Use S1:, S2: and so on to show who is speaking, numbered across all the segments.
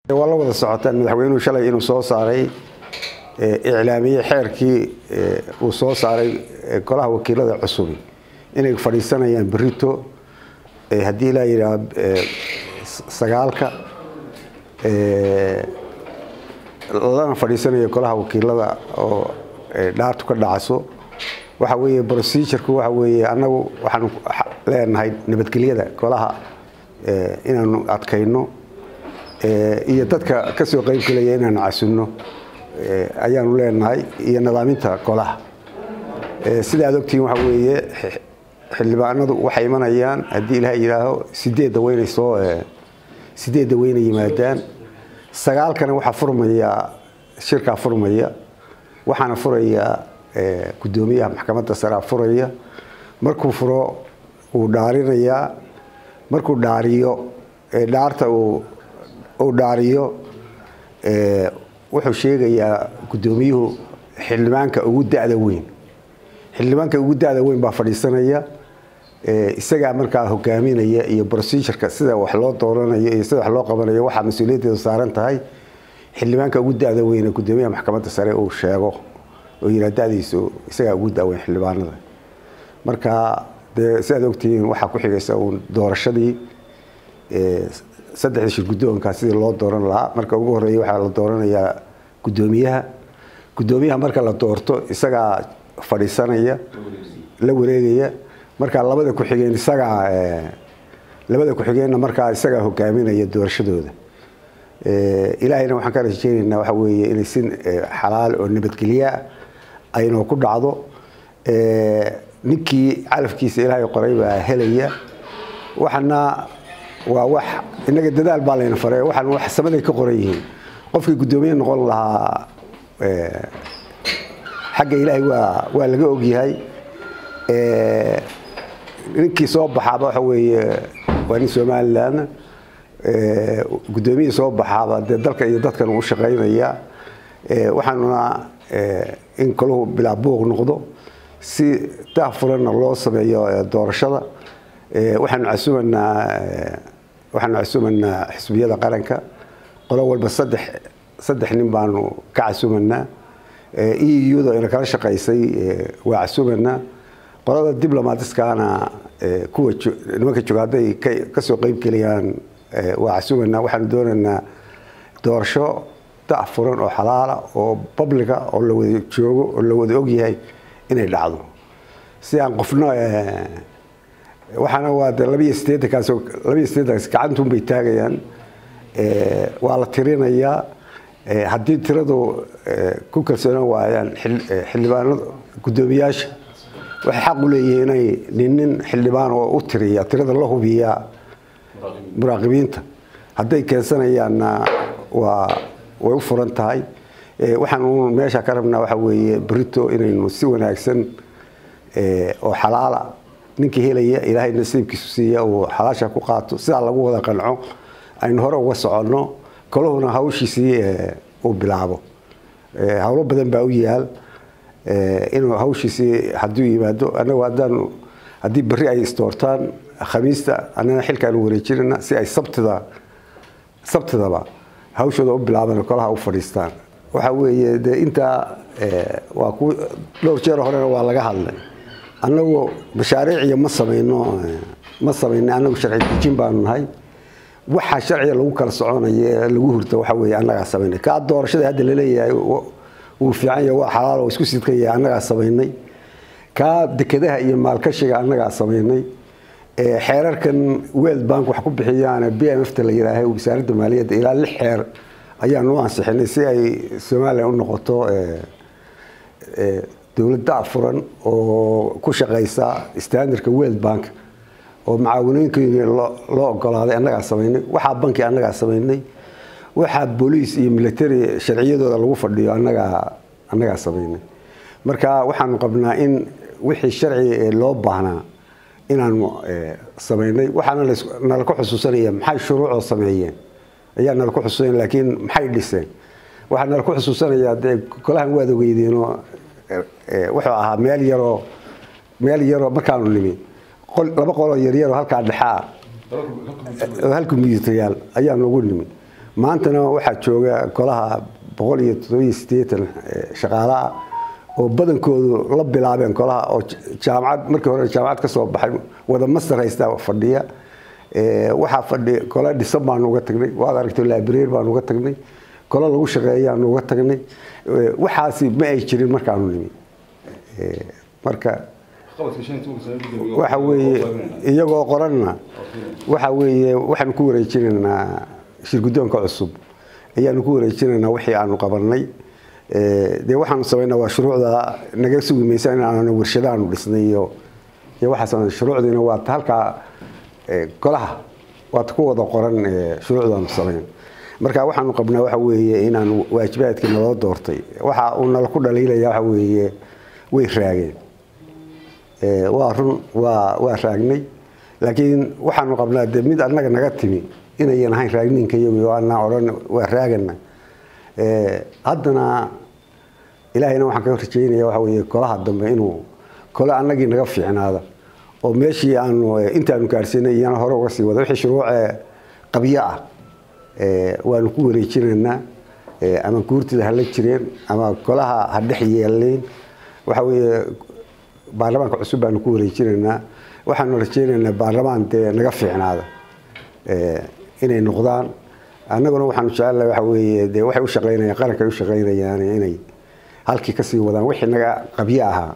S1: waa la wada socotaan madaxweynuhu shalay inuu soo saaray iclaamiye xeerkii uu soo saaray golaha wakiilada cusubi inay fadhiisanayaan berito haddii ilaa yidhaah sagaalka lana fadhiisanayo golaha wakiilada oo dhaartu ka dhacso waxa weeye procedurku waxa weeye annagu waxaanu leenahay nabadgelyada golaha inaanu adkayno iyo dadka ka soo qayb gelaya inaanu casunno ayaanu leenahay iyo nadaaminta golaha sida aad ogtihiin waxa weeye xildhibaanadu waxay imanayaan haddii ilaah yidhaaho sideedda weynay soo sideedda weynay yimaadaan sagaalkana waxaa furmaya shirkaa furmaya waxaana furaya guddoomiyaha maxkamadda saraa furaya markuu furo wuu dhaarinayaa markuu dhaariyo dhaarta uu dhaariyo wuxuu sheegayaa guddoomiyuhu xildhibaanka ugu da'da weyn xildhibaanka ugu da'da weyn baa fadhiisanaya isagaa markaa hogaaminaya iyo procedureka sida wax loo dooranayo iyo sida wax loo qabanayo waxaa mas-uuliyaddeedu saaran tahay xildhibaanka ugu da'da weyne guddoomiyaha maxkamadda sare uu sheego oo yiraa da'diisu isagaa ugu da'weyn xildhibaanada marka dee sidaad ogtihiin waxaa ku xigaysa uun doorashadii saddexda shir guddoonka sidii loo dooran lahaa marka ugu horreeya waxaa la dooranayaa guddoomiyaha guddoomiyaha marka la doorto isagaa fadhiisanaya la wareegaya marka labada ku-xigeen isagaa labada ku-xigeenna markaa isagaa hogaaminaya doorashadooda ilaahayna waxaan ka rajeynaynaa waxa weeye inay si xalaal oo nabadgelyaa aynoo ku dhacdo ninkii calafkiisa ilaahay qoray baa helaya waxana waa wax innaga dadaal baa layna faray waxaan wax samaday ka qoran yihiin qofkii guddoomiye noqon lahaa xagga ilaahay waa waa laga ogyahay ninkii soo baxaaba waxa weeye waa nin somalilan guddoomiyihii soo baxaaba dee dalka iyo dadkan uu shaqaynaya waxaanuna in kaluhu bilaa buuq noqdo si daahfuranna loo sameeyo doorashada waxaanu casumanaa waxaanu casumanaa xisbiyada qaranka qolo walba saddex saddex nin baanu ka casumanaa euda ina kala shaqaysay waa casumanaa qolada diblomaatiskana kuwa nimanka jooga hadday kasoo qeyb geliyaan waa casumanaa waxaanu doonaynaa doorasho daahfuran oo xalaala oo babliga oo la wada joogo oo la wada ogyahay inay dhacdo si aan qofno waxaana waa de labiiyo sideetankaas labiiyo sideetankaas gacantunbay taagayaan waa la tirinayaa haddii tiradu ku kalsoonaan waayaan xildhibaanada guddoomiyaasha waxay xaq u leeyihiin inay nin nin xildhibaan oo u tiriya tirada la hubiyaa muraaqibiinta hadday keensanayaanna waa way u furan tahay waxaan meesha ka rabnaa waxa weeye berito inaynu si wanaagsan oo xalaala ninkii helaya ilaahay nasiibkiisu siiya uu xalaasha ku qaato sidaa lagu wada qanco aynu hore uga soconno kalahuna hawshiisii uu bilaabo howlo badan baa u yaal inuu hawshiisii hadduu yimaado anagu haddaanu haddii berri ay isdoortaan khamiista annana xilkaanu wareejinana si ay sabtida sabtidaba hawshooda u bilaabaan kolaha u fadhiistaan waxa weeye de intaa waa ku dhowr jeer horena waa laga hadlay annagu mashaariiciya ma samayno ma samayno annagu sharci dejin baanu nahay waxa sharciga lagu kala soconaya lagu hurta waxa weeye annagaa samaynay kaa doorashada hadda laleeyahay wuu fiican yahay waa xalaal oo isku sidkan yahay annagaa samaynay kaa dekedaha iyo maalkashiga annagaa samaynay xeerarkan world bank wax ku bixiyaan b m f ta la yidhaahay wasaaradda maaliyadda ilaa lix xeer ayaanu u ansixinay si ay somalilan u noqoto dowladda afuran oo ku shaqaysa standardka world bank oo macaawanooyinkeeni loo ogolaaday annagaa samaynay waxaa banki annagaa samaynay waxaa booliis iyo military sharciyadooda lagu fadhiyo annagaa annagaa samaynay marka waxaanu qabnaa in wixii sharci loo baahnaa inaanu samaynay waxaana nala ku xusuusanaya maxay shuruucoo sameeyeen ayaa nala ku xusuusanaya laakiin maxay dhiseen waxaa nala ku xusuusanayaa dee golahan waad ogeydeenoo wuxuu ahaa meel yaroo meel yaroo markaanu nimi laba qoloo yaryaroo halkaa dhexaa hal kombyuutayaal ayaanu ugu nimi maantana waxaa jooga golaha boqol iyo toddobiyo siddeetan shaqaale ah oo badankoodu la bilaabeen golaha oo jaamacad markii hore jaamacad ka soo baxay wada master haystaa fadhiya waxaa fadhiya gole dhisan baanu uga tagnay waad aragtay library baanu uga tagnay gole lagu shaqeeyaanu uga tagnay waxaasi ma ay jirin markaanu nimi marka waxa weeye iyagoo qoranna waxa weeye waxaanu ku wareejinaynaa shirguddoonka cusub ayaanu ku wareejinaynaa wixii aanu qabanay dee waxaanu samaynaa waa shuruucda naga sugi maysa in aanu warshadaanu dhisnay iyo iyo waxaas shuruucdiina waa halkaa golaha waad ku wada qoran shuruucdaanu samayn marka waxaanu qabnaa waxa weeye inaanu waajibaadkii naloo doortay waxa uu nala ku dhaliilaya waxa weeye way raageen waa run waa waa raagnay laakiin waxaanu qabnaa de mid annaga naga timi inayan ahayn raagninka iyagu anaa odhan waa raagana haddana ilaahayna waxaan ka rajeynaya waxa weeye golaha dambe inuu kole annagii naga fiicnaada oo meeshii aanu intaanu gaarsiinay iyana hore uga sii wada wixii shuruucee qabyo ah waanu ku wareejinaynaa ama guurtida hala jireen ama golaha ha dhex yeelayn waxa weeye baarlamaanka cusub baanu ku wareejinaynaa waxaanu rajeynaynaa baarlamaan dee naga fiicnaada inay noqdaan annaguna waxaanu jecelnahay waxa weeye dee waxay u shaqaynayaan qaranka ay u shaqaynayaan inay halkii kasii wadaan wixii naga qabyo ahaa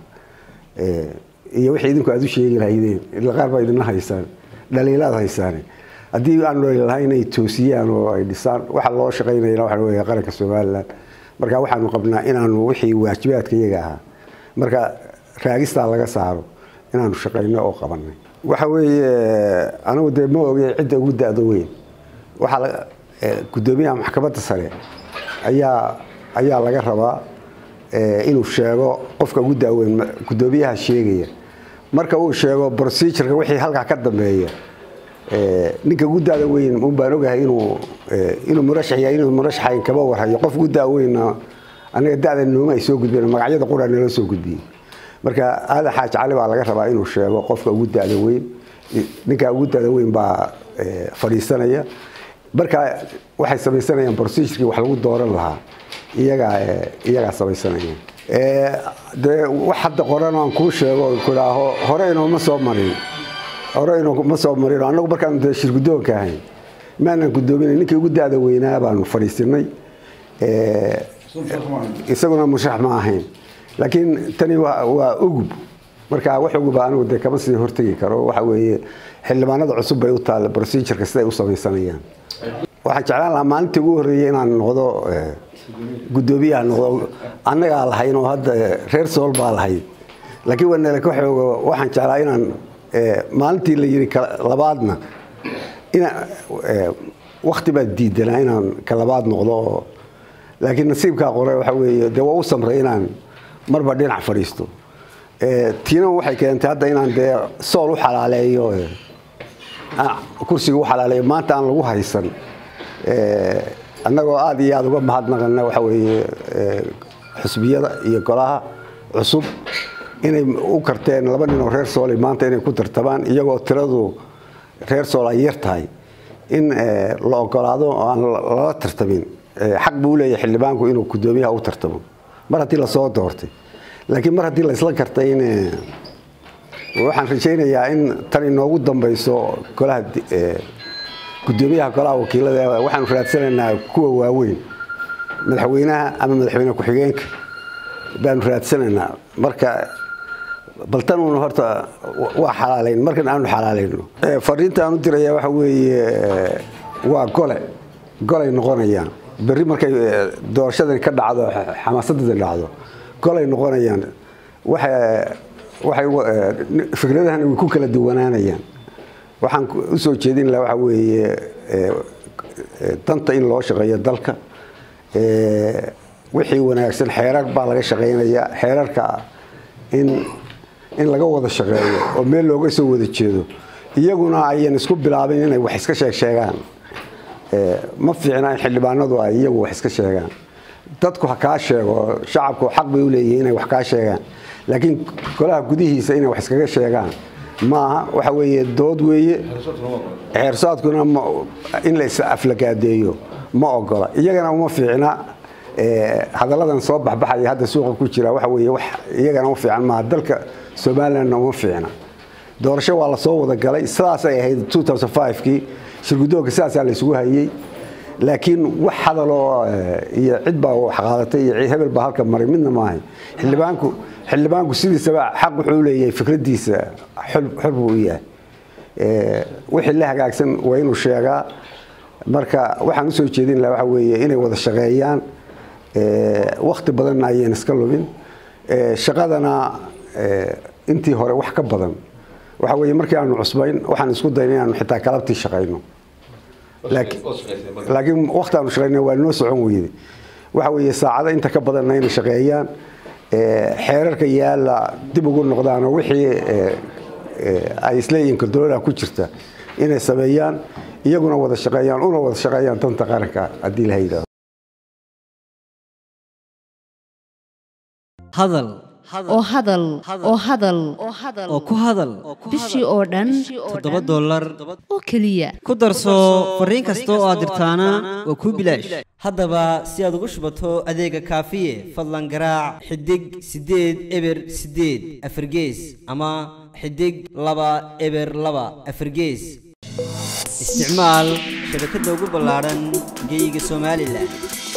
S1: iyo wixii idinku aada u sheegi lahaydeen ila qaar baa idinla haysaan dhaliilaad haysaane haddii aan dhaliil lahayn inay toosiyaan oo ay dhisaan waxa loo shaqaynayana waxa weeye qaranka somaliland marka waxaanu qabnaa inaanu wixii waajibaadka iyaga ahaa marka raagistaa laga saaro inaanu shaqayno oo qabanay waxa weeye anigu dee ma ogey cidda ugu da-do weyn waxaa guddoomiyaha maxkamadda sare ayaa ayaa laga rabaa inuu sheego qofka ugu daaweyn guddoomiyaha sheegaya marka uu sheego procedureka wixii halkaa ka dambeeya ninka ugu da-da weyn un baan ogahay inuu inuu murashax yahay inuu murashaxayn kama warhayo qof ugu da-weynna anaga da-da nooma ay soo gudbeen magacyada qura nala soo gudbiyey marka aadan xaaj cali baa laga rabaa inuu sheego qofka ugu da-da weyn ninka ugu da-da weyn baa fadhiisanaya marka waxay samaysanayaan procedurkii wax lagu dooran lahaa iyagaa iyagaa samaysanaya dee wax hadda qoran aan kuu sheego kudhaaho hore inooma soo marin hore inooma soo marin annagu markaanu dee shir guddoonka ahayn maanaan guddoominay ninkii ugu da-da weynaa baanu fadhiisinay isaguna musharax ma ahayn laakiin tani waa ugub marka wax uguba anigu dee kama sii hortegi karo waxa weeye xildhibaanada cusub bay u taalla procedureka siday u samaysanayaan waxaan jeclaan lahaa maalintii ugu horreeyey inaan noqdo guddoomiyaha noqdo annagaa lahayn oo hadda reer sool baa lahayd laakiin waa nala ka xoogo waxaan jeclaa inaan maalintii la yidhi labaadna ina wakti baa diidanaa inaan ka labaad noqdo oo laakiin nasiibkaa qore waxa weeye dee waa u samray inaan marba dhinac fadhiisto tiina waxay keentay hadda inaan dee sool u xalaaleeyo kursiga u xalaaleeyo maanta aan lagu haysan annagoo aada iyo aada uga mahadnaqana waxa weeye xusbiyada iyo golaha cusub inay u karteen laba nin oo reer sool maanta inay ku tartamaan iyagoo tiradu reer sool ay yar tahay in la ogolaado oo aan lala tartamin xaq buu leeyahay xildhibaanku inuu guddoomiyaha u tartamo mar haddii lasoo doortay laakiin mar haddii laysla kartay in waxaan rajaynayaa in tan inoogu dambayso golaha guddoomiyaha golaha wakiilada waxaanu raadsanaynaa kuwa waaweyn madaxweynaha ama madaxweyne ku-xigeenka baanu raadsanaynaa marka baltanuuna horta waa xalaalayn markan aanu xalaalayno fariinta aan u diraya waxa weeye waa gole golay noqonayaan berri markay doorashadani ka dhacdo xamaasadani dhacdo golay noqonayaan waxay fikradahana way ku kala duwanaanayaan waxaan usoo jeedin laha waxa weeye danta in loo shaqeeyo dalka wixii wanaagsan xeerar baa laga shaqaynayaa xeerarka in in laga wada shaqeeyo oo meel looga soo wada jeedo iyaguna ayan isku bilaabin inay wax iska sheeg sheegaan ma fiicna in xildhibaanadu ay iyagu wax iska sheegaan dadku ha kaa sheego shacabku xaq bay u leeyihiin inay wax kaa sheegaan laakiin golaha gudihiisa inay wax iskaga sheegaan maaha waxa weeye dood weeye xeersaadkuna in la is aflagaadeeyo ma ogola iyagana uma fiicna hadalladan soo baxbaxaya hadda suuqa ku jira waxa weeye wax iyagana u fiican maaha dalka somalilandna uma fiicna doorasho waa lasoo wada galay sidaasay ahayd kii shirgudoonka sidaasaa laysugu hayey laakiin wax hadaloo iyo cid baa wax qaadatay iyo hebel baa halka maray midna maahay xildhibaanku xildhibaanku sidiisaba xaq wuxuu leeyahay fikradiisa xor buu u yahay wixii la hagaagsan waa inuu sheegaa marka waxaan usoo jeedin laha waxa weeye inay wada shaqeeyaan wakti badanna ayaan iska lubin shaqadana intii hore wax ka badan waxa weeye markii aanu cusbayn waxaan isku dayna inaanu xitaa kalabtii shaqayno laakiin wakti aanu shaqayna waa noo socon weyday waxa weeye saacado inta ka badanna inay shaqeeyaan xeerarka yaalla dib ugu noqdaanoo wixii ay isleeyihiin kordolada ku jirta inay sameeyaan iyaguna wada shaqeeyaan una wada shaqeeyaan danta qaranka haddii la yidhahdo
S2: hadal
S3: oo hadal oo hadal
S2: oo ku hadal
S3: bishii oo dhan
S2: toddoba dollar
S3: oo keliya
S2: ku darso fariin kasta oo aad dirtaana waa kuu bilaash haddaba si aad ugu shubato adeega kaafiye fadlan garaac xidig siddeed eber siddeed afargees ama xidig laba eber laba afargees isticmaal shabakadda ugu ballaadhan geeyiga somalilan